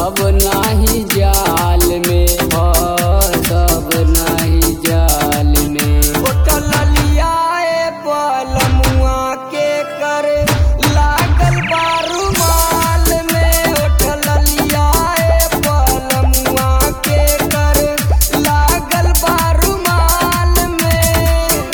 सब नाही जाल में सब नाही जाल में होटल लियाए पलमुआ के करे लागल बारू माल में होटल लियाए पलमुआ के करे लागल बारू माल में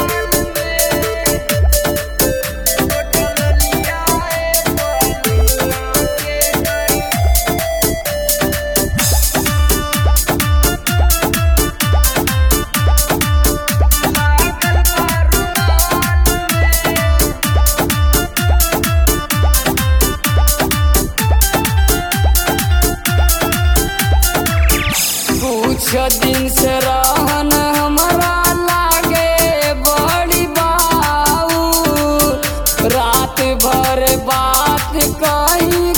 कुछ दिन से रहन हमरा लागे बड़ी बाऊ रात भर बात कहीं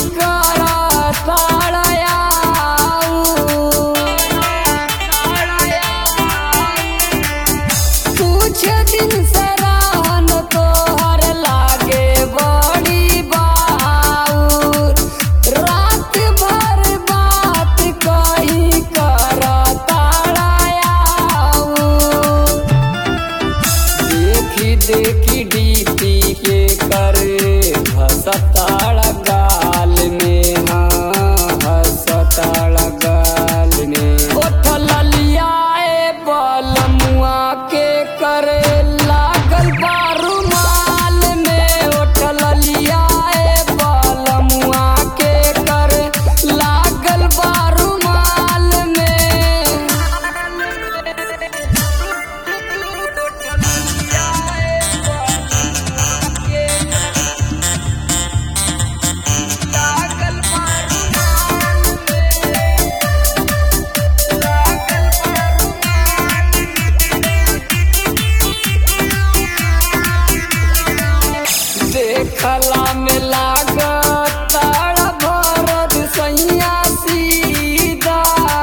कुछ दिन से रहन तोहर लागे बड़ी बाऊ रात भर बात कहीं कर देखी देखी डीपी के करे हसताड़ गाल में हाँ हसताड़ गाल में उठल लियाए बलमुआ के करे लागल बारू माल में उठल लियाए बलमुआ के करे लागल बारू माल में देखला में लागत भरत सैया सीधा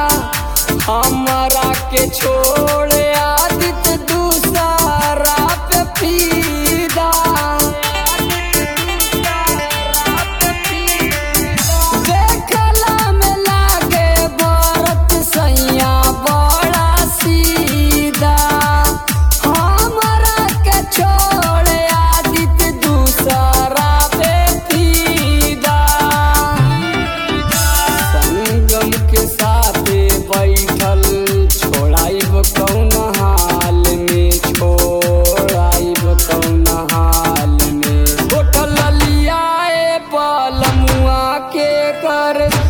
हमरा के छोड़ आदित दूसरा पे फीदा देखला में लागे भरत सैया बड़ा सीधा हमरा के छोड़ आदित दूसरा पे फीदा संगम के साथे बैठल छोड़ाइब कौन हाल में छोड़ाइब कौन हाल में होटल लियाए पलमुआ के कर